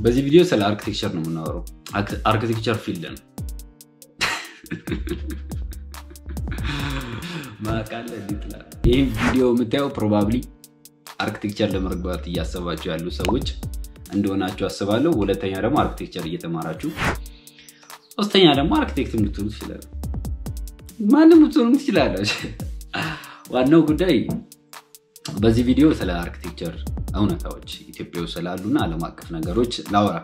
በዚህ ቪዲዮ ስለ አርክቴክቸር ነው የምናወራው። አርክቴክቸር ፊልድ ነው ማቃለ ይትላል። ይህም ቪዲዮ የምታየው ፕሮባብሊ አርክቴክቸር ለመግባት እያሰባችሁ ያሉ ሰዎች እንደሆናችሁ አስባለሁ። ሁለተኛ ደግሞ አርክቴክቸር እየተማራችሁ፣ ሶስተኛ ደግሞ አርክቴክት ልትሆኑ ትችላለ። ማንም ልትሆኑ ትችላላችሁ። ዋናው ጉዳይ በዚህ ቪዲዮ ስለ አርክቴክቸር እውነታዎች ኢትዮጵያ ውስጥ ስላሉና ዓለም አቀፍ ነገሮች ላውራ።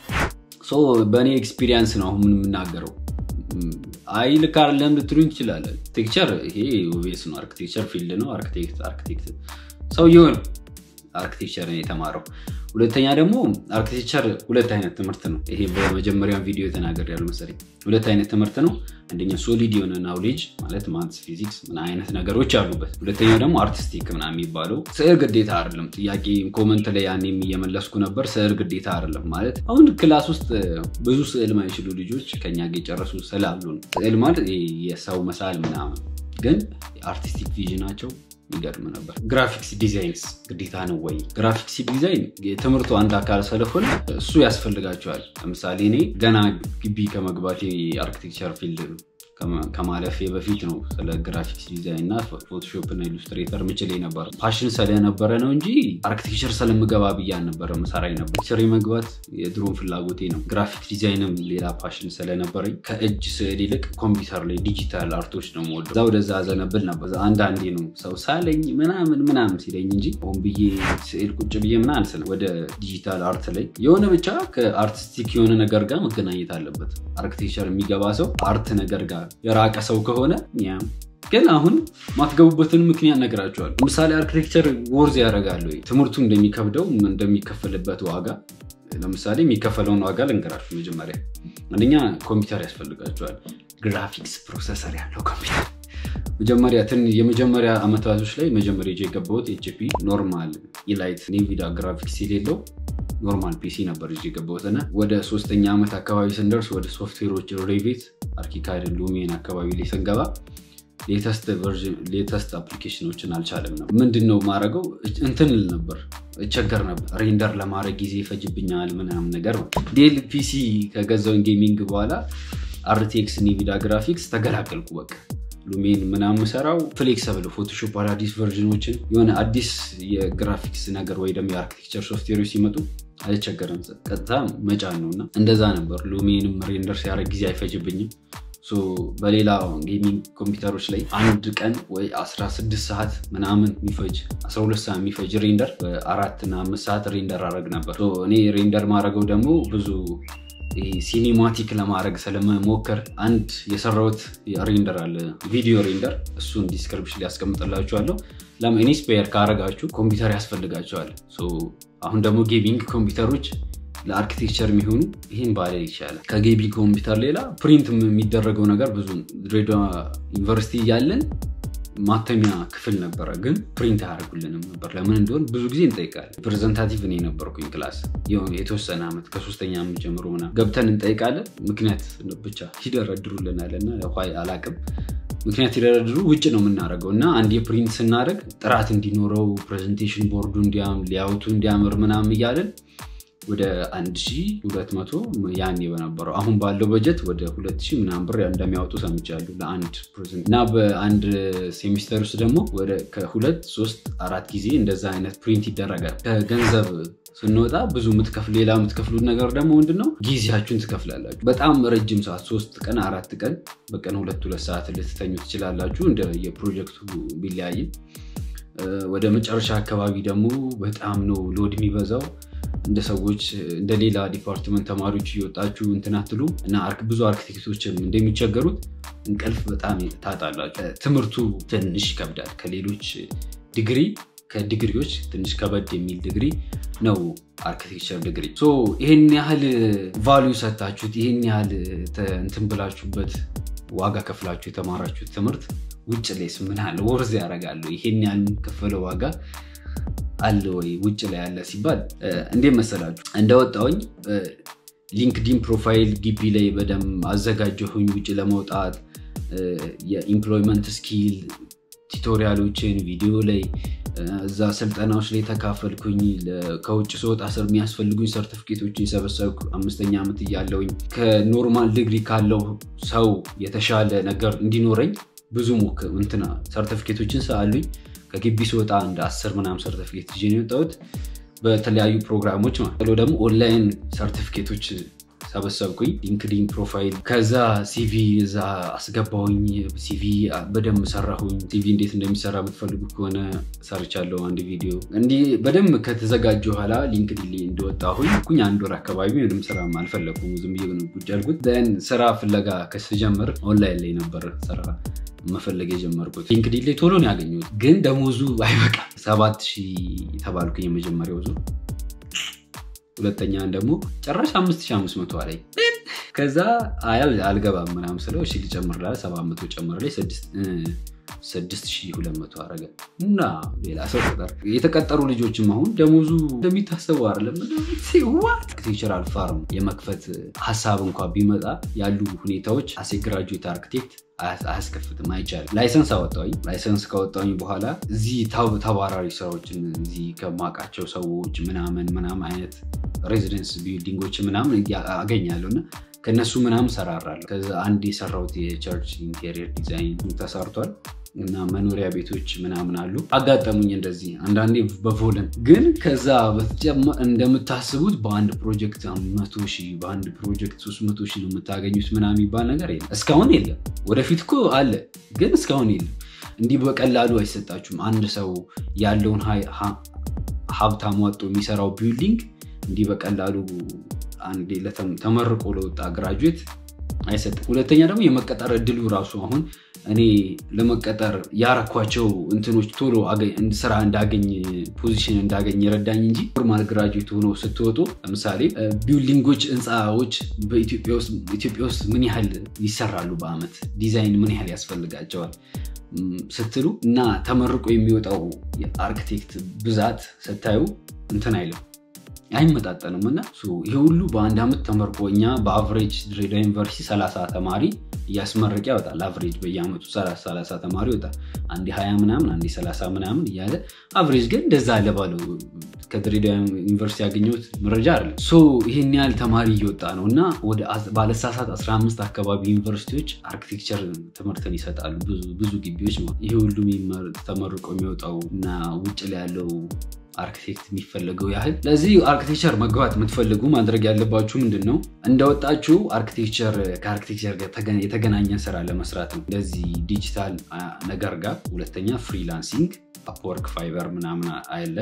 በእኔ ኤክስፒሪየንስ ነው አሁን የምናገረው። አይ ልክ አይደለም ልትሉኝ ትችላለን። አርክቴክቸር ይሄ ኦቤስ ነው። አርክቴክቸር ፊልድ ነው። አርክቴክት አርክቴክት ሰውየው ነው አርክቴክቸርን የተማረው። ሁለተኛ ደግሞ አርክቴክቸር ሁለት አይነት ትምህርት ነው። ይሄ በመጀመሪያ ቪዲዮ የተናገር ያሉ መሰለኝ። ሁለት አይነት ትምህርት ነው። አንደኛ ሶሊድ የሆነ ናውሌጅ ማለት ማትስ፣ ፊዚክስ ምን አይነት ነገሮች አሉበት። ሁለተኛው ደግሞ አርቲስቲክ ምናምን የሚባለው ስዕል ግዴታ አይደለም። ጥያቄ ኮመንት ላይ ያኔም እየመለስኩ ነበር። ስዕል ግዴታ አይደለም ማለት አሁን ክላስ ውስጥ ብዙ ስዕል ማይችሉ ልጆች ከኛ ጋር የጨረሱ ስዕል አሉ። ስዕል ማለት የሰው መሳል ምናምን፣ ግን አርቲስቲክ ቪዥናቸው ይገርም ነበር። ግራፊክስ ዲዛይንስ ግዴታ ነው ወይ? ግራፊክስ ዲዛይን የትምህርቱ አንድ አካል ስለሆነ እሱ ያስፈልጋቸዋል። ለምሳሌ እኔ ገና ግቢ ከመግባቴ አርኪቴክቸር ፊልድ ከማለፌ በፊት ነው ስለ ግራፊክስ ዲዛይን እና ፎቶሾፕ እና ኢሉስትሬተር ምችል ነበር። ፓሽን ስለነበረ ነው እንጂ አርኪቴክቸር ስለምገባ ብዬ አልነበረ መሰራ ነበር። ፒክቸር መግባት የድሮን ፍላጎቴ ነው። ግራፊክ ዲዛይንም ሌላ ፓሽን ስለነበረኝ ከእጅ ስዕል ይልቅ ኮምፒውተር ላይ ዲጂታል አርቶች ነው የምወደው። እዛ ወደዛ ዘነብል ነበር። አንዳንዴ ነው ሰው ሳለኝ ምናምን ምናምን ሲለኝ እንጂ ሆን ብዬ ስዕል ቁጭ ብዬ ምናምን ስለ ወደ ዲጂታል አርት ላይ የሆነ ብቻ ከአርቲስቲክ የሆነ ነገር ጋር መገናኘት አለበት። አርኪቴክቸር የሚገባ ሰው አርት ነገር ጋር የራቀ ሰው ከሆነ ግን አሁን ማትገቡበትን ምክንያት ነግራቸዋል። ለምሳሌ አርኪቴክቸር ወርዝ ያደርጋል ወይ ትምህርቱ እንደሚከብደው እንደሚከፈልበት ዋጋ ለምሳሌ የሚከፈለውን ዋጋ ልንገራችሁ። መጀመሪያ አንደኛ ኮምፒውተር ያስፈልጋቸዋል። ግራፊክስ ፕሮሰሰር ያለው ኮምፒውተር መጀመሪያ የመጀመሪያ አመታቶች ላይ መጀመሪያ ጄ የገባሁት ኤችፒ ኖርማል ኢላይት ኔቪዳ ግራፊክስ የሌለው ኖርማል ፒሲ ነበር እ የገባሁት እና ወደ ሶስተኛ ዓመት አካባቢ ስንደርስ ወደ ሶፍትዌሮች ሬቪት፣ አርኪካድ፣ ሉሜን አካባቢ ላይ ስንገባ ሌተስት አፕሊኬሽኖችን አልቻለም ነው። ምንድን ነው ማድረገው እንትን ል ነበር እቸገር ነበር። ሬንደር ለማድረግ ጊዜ ይፈጅብኛል ምናምን ነገር ነው። ዴል ፒሲ ከገዛውን ጌሚንግ በኋላ አርቴክስ ኒቪዳ ግራፊክስ ተገላገልኩ በቃ ሉሜን ምናምን ሰራው ፍሌክሰብል ፎቶሾፕ አዳዲስ ቨርዥኖችን የሆነ አዲስ የግራፊክስ ነገር ወይ ደግሞ የአርኪቴክቸር ሶፍትዌሮች ሲመጡ አይቸገርም፣ ቀጥታ መጫን ነው እና እንደዛ ነበር። ሉሜንም ሬንደር ሲያደርግ ጊዜ አይፈጅብኝም። በሌላ ጌሚንግ ኮምፒውተሮች ላይ አንድ ቀን ወይ 16 ሰዓት ምናምን የሚፈጅ 12 ሰዓት የሚፈጅ ሬንደር በአራት እና አምስት ሰዓት ሬንደር አደረግ ነበር። እኔ ሬንደር ማድረገው ደግሞ ብዙ ሲኒማቲክ ለማድረግ ስለመሞከር አንድ የሰራሁት ሬንደር አለ፣ ቪዲዮ ሬንደር። እሱን ዲስክሪፕሽን ሊያስቀምጥላችኋለሁ። ለምን ኢንስፓየር ካረጋችሁ ኮምፒውተር ያስፈልጋቸዋል። አሁን ደግሞ ጌሚንግ ኮምፒውተሮች ለአርኪቴክቸር የሚሆኑ ይህን ባለ ይቻላል። ከጌሚንግ ኮምፒውተር ሌላ ፕሪንት የሚደረገው ነገር ብዙ ድሬዳዋ ዩኒቨርሲቲ እያለን ማተሚያ ክፍል ነበረ፣ ግን ፕሪንት አያደርጉልንም ነበር። ለምን እንደሆን ብዙ ጊዜ እንጠይቃለን። ፕሬዘንታቲቭ እኔ ነበርኩኝ ክላስ የተወሰነ ዓመት ከሶስተኛ ዓመት ጀምሮ ምናምን ገብተን እንጠይቃለን። ምክንያት ብቻ ይደረድሩልናል እና አላቅም ምክንያት ይደረድሩ ውጭ ነው የምናደርገው እና አንድ የፕሪንት ስናደርግ ጥራት እንዲኖረው ፕሬዘንቴሽን ቦርዱ ሊያውቱ እንዲያምር ምናምን እያለን ወደ 1200 ያኔ በነበረው አሁን ባለው በጀት ወደ 2000 ምናምን ብር እንደሚያወጡ ሰምቻለሁ ለአንድ ፕሬዘንት እና በአንድ ሴሚስተር ውስጥ ደግሞ ወደ ከሁለት ሶስት አራት ጊዜ እንደዛ አይነት ፕሪንት ይደረጋል። ከገንዘብ ስንወጣ ብዙ ምትከፍል ሌላ የምትከፍሉት ነገር ደግሞ ምንድነው ጊዜያችሁን ትከፍላላችሁ። በጣም ረጅም ሰዓት ሶስት ቀን አራት ቀን በቀን ሁለት ሁለት ሰዓት ልትተኙ ትችላላችሁ እንደ የፕሮጀክቱ ቢለያይም ወደ መጨረሻ አካባቢ ደግሞ በጣም ነው ሎድ የሚበዛው እንደ ሰዎች እንደ ሌላ ዲፓርትመንት ተማሪዎች እየወጣችሁ እንትን አትሉ እና ብዙ አርኪቴክቶችም እንደሚቸገሩት እንቅልፍ በጣም ታጣላችሁ። ትምህርቱ ትንሽ ይከብዳል። ከሌሎች ዲግሪ ከዲግሪዎች ትንሽ ከበድ የሚል ዲግሪ ነው አርኪቴክቸር ዲግሪ። ይህን ያህል ቫሊዩ ሰታችሁት ይህን ያህል እንትን ብላችሁበት ዋጋ ከፍላችሁ የተማራችሁት ትምህርት ውጭ ላይስ ምን ያህል ወርዝ ያደርጋሉ? ይሄን ያህል ከፈለ ዋጋ አለ ወይ ውጭ ላይ ያለ ሲባል እንዴት መሰላችሁ? እንደወጣውኝ ሊንክዲን ፕሮፋይል ግቢ ላይ በደንብ አዘጋጀሁኝ። ውጭ ለመውጣት የኢምፕሎይመንት ስኪል ቱቶሪያሎችን ቪዲዮ ላይ እዛ ስልጠናዎች ላይ ተካፈልኩኝ። ከውጭ ስወጣ ስር የሚያስፈልጉኝ ሰርቲፊኬቶችን የሰበሰብኩ አምስተኛ ዓመት እያለውኝ ከኖርማል ዲግሪ ካለው ሰው የተሻለ ነገር እንዲኖረኝ ብዙ ሞክ እንትና ሰርቲፊኬቶችን ስአሉኝ። ከግቢ ስወጣ እንደ አስር ምናምን ሰርቲፊኬት ይዤ ነው የወጣሁት በተለያዩ ፕሮግራሞች ማለት ነው። ደግሞ ኦንላይን ሰርቲፊኬቶች ሰበሰብኩኝ። ሊንክዲን ፕሮፋይል፣ ከዛ ሲቪ እዛ አስገባሁኝ። ሲቪ በደንብ ሰራሁኝ። ሲቪ እንዴት እንደሚሰራ የምትፈልጉ ከሆነ ሰርቻለሁ አንድ ቪዲዮ። እንዲህ በደንብ ከተዘጋጀ በኋላ ሊንክዲን ላይ እንደወጣሁኝ ኩኝ አንድ ወር አካባቢ ምንም ስራ አልፈለኩም። ዝም ብዬ ነው ቁጭ ያልኩት። ስራ ፍለጋ ከስጀምር ኦንላይን ላይ ነበር ስራ መፈለግ የጀመርኩት። ሊንክዲን ላይ ቶሎ ነው ያገኘሁት፣ ግን ደሞዙ አይበቃም። ሰባት ሺህ ተባልኩኝ የመጀመሪያው ዙር ሁለተኛን ደግሞ ጭራሽ አምስት ሺህ አምስት መቶ አለኝ። ከዛ አያል አልገባም ምናምን ስለው እሺ ልጨምር ላለ ሰባት መቶ ጨምር ላይ ስድስት ሺህ ሁለት መቶ አረገ እና ሌላ ሰው ቁጥር የተቀጠሩ ልጆችም አሁን ደሞዙ እንደሚታሰበው አይደለም። አርክቴክቸራል ፋርም የመክፈት ሀሳብ እንኳ ቢመጣ ያሉ ሁኔታዎች አሴ ግራጁዌት አርክቴክት አያስከፍትም፣ አይቻልም። ላይሰንስ አወጣኝ። ላይሰንስ ካወጣኝ በኋላ እዚህ ተባራሪ ስራዎችን እዚህ ከማውቃቸው ሰዎች ምናምን ምናምን አይነት ሬዚደንስ ቢልዲንጎች ምናምን አገኛለሁ እና ከእነሱ ምናምን ሰራራለሁ። ከዛ አንድ የሰራሁት የቸርች ኢንቴሪየር ዲዛይን ተሰርቷል እና መኖሪያ ቤቶች ምናምን አሉ አጋጠሙኝ። እንደዚህ አንዳንዴ በቮለን ግን ከዛ እንደምታስቡት በአንድ ፕሮጀክት መቶ ሺህ በአንድ ፕሮጀክት ሶስት መቶ ሺህ ነው የምታገኙት ምናምን የሚባል ነገር የለም። እስካሁን የለም። ወደፊት እኮ አለ፣ ግን እስካሁን የለም። እንዲህ በቀላሉ አይሰጣችሁም። አንድ ሰው ያለውን ሀብት አሟጦ የሚሰራው ቢልዲንግ እንዲህ በቀላሉ አንዴ ተመርቆ ለወጣ ግራጁዌት አይሰጥም። ሁለተኛ ደግሞ የመቀጠር እድሉ ራሱ አሁን እኔ ለመቀጠር ያረኳቸው እንትኖች ቶሎ ስራ እንዳገኝ ፖዚሽን እንዳገኝ የረዳኝ እንጂ ኖርማል ግራጁዌት ሆኖ ስትወጡ ለምሳሌ ቢልዲንጎች፣ ህንፃዎች በኢትዮጵያ ውስጥ ምን ያህል ይሰራሉ በአመት ዲዛይን ምን ያህል ያስፈልጋቸዋል ስትሉ እና ተመርቆ የሚወጣው የአርክቴክት ብዛት ስታዩ እንትን አይልም አይመጣጠንም እና ይሄ ሁሉ በአንድ ዓመት ተመርቆ እኛ በአቨሬጅ ድሬዳዋ ዩኒቨርሲቲ 30 ተማሪ እያስመረቅ ያወጣል። አቨሬጅ በየአመቱ 30 ተማሪ ይወጣል። አንዴ 20 ምናምን አንዴ 30 ምናምን እያለ አቨሬጅ ግን እንደዛ አለ ባለው ከድሬዳዋ ዩኒቨርሲቲ ያገኘሁት መረጃ አለ። ይህን ያህል ተማሪ እየወጣ ነው እና ወደ ባለሳሳት 15 አካባቢ ዩኒቨርሲቲዎች አርኪቴክቸር ትምህርትን ይሰጣሉ። ብዙ ግቢዎች ነው ይሄ ሁሉ ተመርቆ የሚወጣው እና ውጭ ላይ ያለው አርክቴክት የሚፈለገው ያህል ለዚህ አርክቴክቸር መግባት የምትፈልጉ ማድረግ ያለባችሁ ምንድን ነው? እንደወጣችሁ አርክቴክቸር ከአርክቴክቸር ጋር የተገናኘ ስራ ለመስራት ነው። እንደዚህ ዲጂታል ነገር ጋር ሁለተኛ ፍሪላንሲንግ አፕወርክ፣ ፋይበር ምናምን አለ።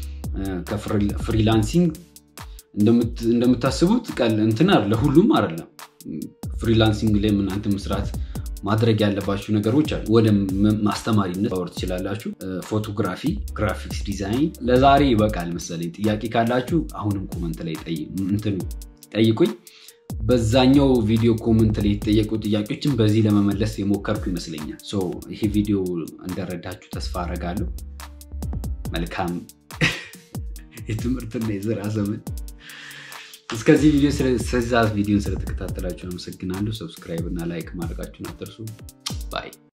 ከፍሪላንሲንግ እንደምታስቡት ቀል እንትን ለሁሉም አይደለም። ፍሪላንሲንግ ላይ እናንተ መስራት ማድረግ ያለባችሁ ነገሮች አሉ። ወደ ማስተማሪነት ማወር ትችላላችሁ። ፎቶግራፊ፣ ግራፊክስ ዲዛይን። ለዛሬ ይበቃል መሰለኝ። ጥያቄ ካላችሁ አሁንም ኮመንት ላይ እንትኑ ጠይቁኝ። በዛኛው ቪዲዮ ኮመንት ላይ የተጠየቁ ጥያቄዎችን በዚህ ለመመለስ የሞከርኩ ይመስለኛል። ይሄ ቪዲዮ እንደረዳችሁ ተስፋ አደርጋለሁ። መልካም የትምህርትና የስራ ዘመን። እስከዚህ ቪዲዮ ስለዛ ቪዲዮን ስለተከታተላችሁ አመሰግናለሁ። ሰብስክራይብ እና ላይክ ማድረጋችሁን አትርሱ። ባይ